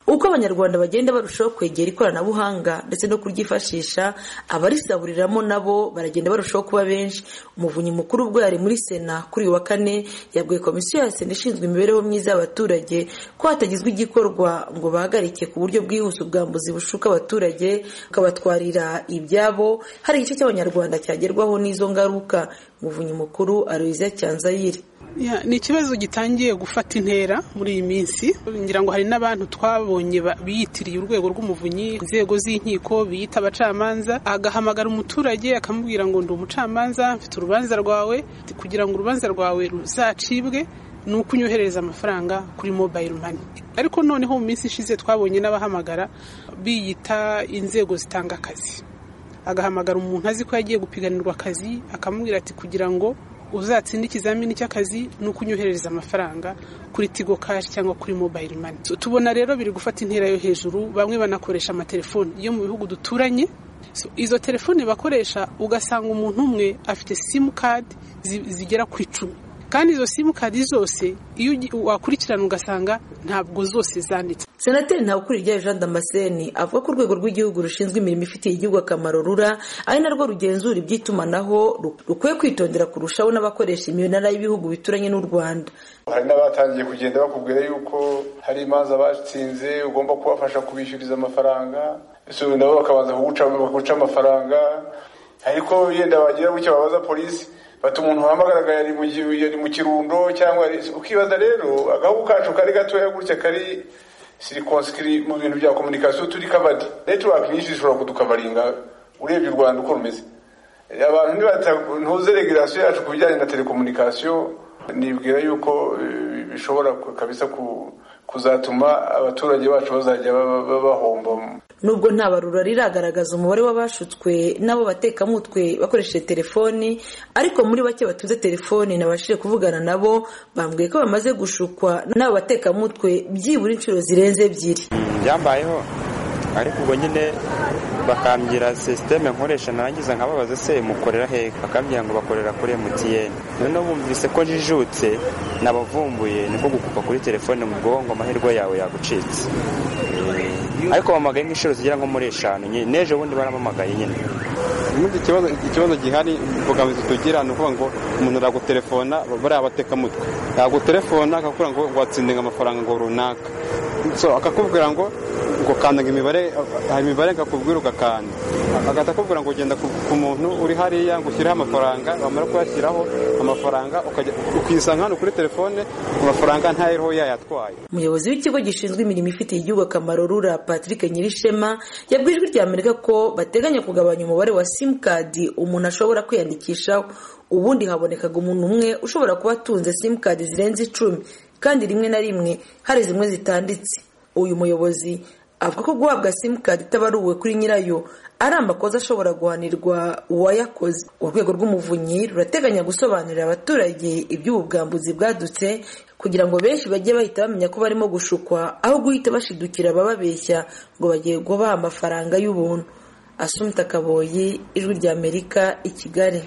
uko abanyarwanda bagenda barushaho kwegera ikoranabuhanga ndetse no kuryifashisha abarisaburiramo nabo baragenda barushaho kuba benshi umuvunyi mukuru ubwo yari muri sena kuri uyu wa kane yabwiye komisiyo ya sena ishinzwe imibereho myiza y'abaturage ko hatagizwe igikorwa ngo bahagarike ku buryo bwihuse ubwambuzi bushuka abaturage bukabatwarira ibyabo hari igice cy'abanyarwanda cyagerwaho n'izo ngaruka umuvunyi mukuru aroyiza cyanzayire ni ikibazo gitangiye gufata intera muri iyi minsi ngira ngo hari n'abantu twabonye biyitiriye urwego rw'umuvunyi inzego z'inkiko biyita abacamanza agahamagara umuturage akamubwira ngo ndi umucamanza mfite urubanza rwawe kugira ngo urubanza rwawe ruzacibwe ni uko unyohereza amafaranga kuri mobayiro mani ariko noneho mu minsi ishize twabonye n'abahamagara biyita inzego zitanga akazi agahamagara umuntu azi ko yagiye gupiganirwa akazi akamubwira ati kugira ngo uzatsinda ikizamini cy'akazi ni uko unyoherereza amafaranga kuri tigo kashi cyangwa kuri mobayiro mani tubona rero biri gufata intera yo hejuru bamwe banakoresha amatelefoni yo mu bihugu duturanye izo telefoni bakoresha ugasanga umuntu umwe afite simukadi zigera ku icumi kandi izo simukadi zose iyo wakurikirana ugasanga ntabwo zose zanditse senateri ntabukuriye jean damascene avuga ko urwego rw'igihugu rushinzwe imirimo ifitiye igihugu akamaro rura ari narwo rugenzura iby'itumanaho rukwiye kwitondera kurushaho n'abakoresha iminara y'ibihugu bituranye n'u rwanda hari n'abatangiye kugenda bakubwira yuko hari imanza batsinze ugomba kubafasha kubishyuriza amafaranga ese nabo bakabanza kuguca amafaranga ariko yenda bagira gutya babaza polisi bati umuntu wahamagaraga yari mu kirundo cyangwa ukibaza rero agahugu kacu kari gatoya gutya kari sirikonsiri mu bintu bya komunikasiyo turi kabadi netiwaki nyinshi zishobora kudukavaringa urebye u rwanda uko rumeze abantu ntuze regerasiyo yacu ku bijyanye na telekomunikasiyo nibwira yuko bishobora kabisa ku kuzatuma abaturage bacu bazajya bahomba nubwo nta barura riragaragaza umubare w'abashutswe n'abo batekamutwe bakoresheje telefoni ariko muri bake batunze telefoni nabashije kuvugana nabo bambwiye ko bamaze gushukwa n'abo batekamutwe byibura inshuro zirenze ebyiri byambayeho ariko ubwo nyine bakambwira sisiteme nkoresha narangiza nkababaza se mukorera hehe bakambwira ngo bakorera kuri MTN noneho bumvise ko jijutse nabavumbuye niko gukupa kuri telefone mu bwonko ngo amahirwe yawe yagucitse ariko bamagaye nk'inshuro zigera nko muri eshanu n'ejo bundi baramamagaye nyine ubundi ikibazo gihari imbogamizi tugira ni ukuvuga ngo umuntu aragutelefona bariya batekamutwe yagutelefona akakubwira ngo watsindinga amafaranga ngo runaka akakubwira ngo ukandaga imibare imibare akakubwira ugakanda agahita akubwira ngo ugenda ku muntu uri hariya ngo ushyireho amafaranga wamara kuyashyiraho amafaranga ukisanga hano kuri telefone amafaranga ntayiriho yayatwaye umuyobozi w'ikigo gishinzwe imirimo ifitiye igihugu akamaro rura patrick nyirishema yabwiye ijwi rya amerika ko bateganya kugabanya umubare wa simukadi umuntu ashobora kwiyandikishaho ubundi habonekaga umuntu umwe ushobora kuba atunze simukadi zirenze icumi kandi rimwe na rimwe hari zimwe zitanditse uyu muyobozi avuga ko guhabwa simukadi itabaruwe kuri nyirayo ari amakosa ashobora guhanirwa uwayakoze urwego rw'umuvunyi rurateganya gusobanurira abaturage iby'ubu bwambuzi bwadutse kugira ngo benshi bajye bahita bamenya ko barimo gushukwa aho guhita bashidukira abababeshya ngo bagiye gubaha amafaranga y'ubuntu asumita kaboyi ijwi ry'amerika i kigali